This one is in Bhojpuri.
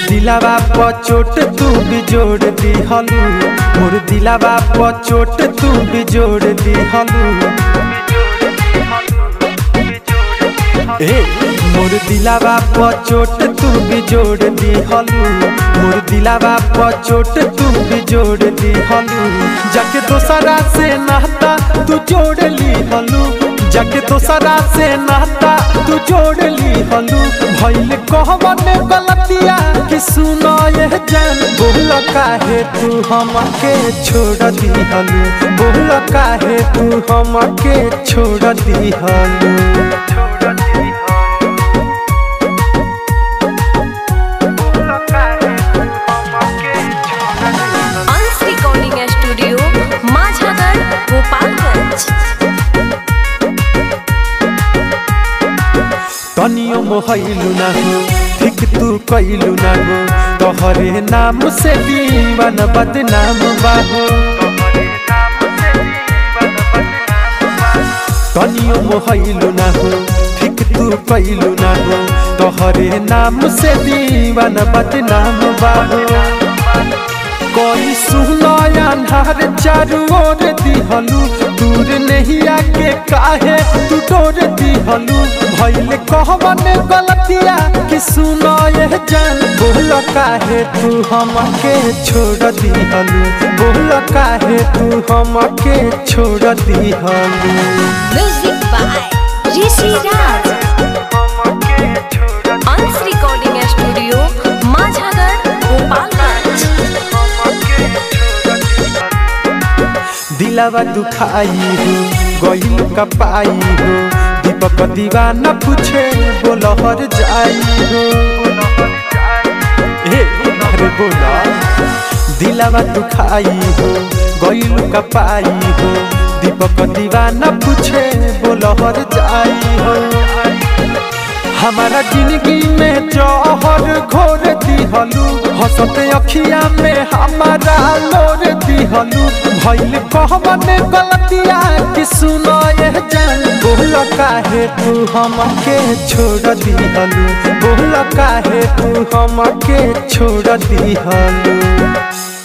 दिलावा प चोट तू भी जोड़ दी हलू मोर दिलावा प चोट तू भी जोड़ दी हलू ए मोर दिलावा प चोट तू भी जोड़ दी हलू मोर दिलावा प चोट तू भी जोड़ दी हलू जाके दोसरा से नाता तू जोड़ ली हलू जाके दोसरा से नाता तू जोड़ ली हलू भइल कहवन गलतिया कि सुनो ये जान बोल काहे तू हमके छोड़ दी हलू बोल काहे तू हमके छोड़ दी हलू अंश रिकॉर्डिंग स्टूडियो माझागढ़ गोपालगंज तनियो मोहलू ना हो ठीक तू कैलू ना हो तोहरे नाम से दीवान बदनाम बाहो तनियो मोहलू ना हो ठीक तू कैलू ना हो तोहरे नाम से दीवान बदनाम बाहो कोई सुनो अन्हार चारू ओर दिहलू दूर नहीं आके काहे तू डोर दिहलू भइल कहवन गलतिया कि सुनो ये जान बोल काहे तू हमके छोड़ दिहलू बोल काहे तू हमके छोड़ दिहलू music by Rishi Raj Ansh recording studio Majhagarh Gopalganj दिलावा दुखाई हो गईल कपाई हो दीपक दीवाना पूछे बोलहर जाई हो ए अरे बोला दिलावा दुखाई हो गईल कपाई हो दीपक दीवाना पूछे बोलहर जाई हो हमारा जिंदगी में जहर घोर दिहलू हंसते अखिया में हमारा लोर दिहलू भइल कहवन गलतिया कि सुनो ये जान बोल काहे तू हमके छोड़ दिहलू बोल काहे तू हमके छोड़ दिहलू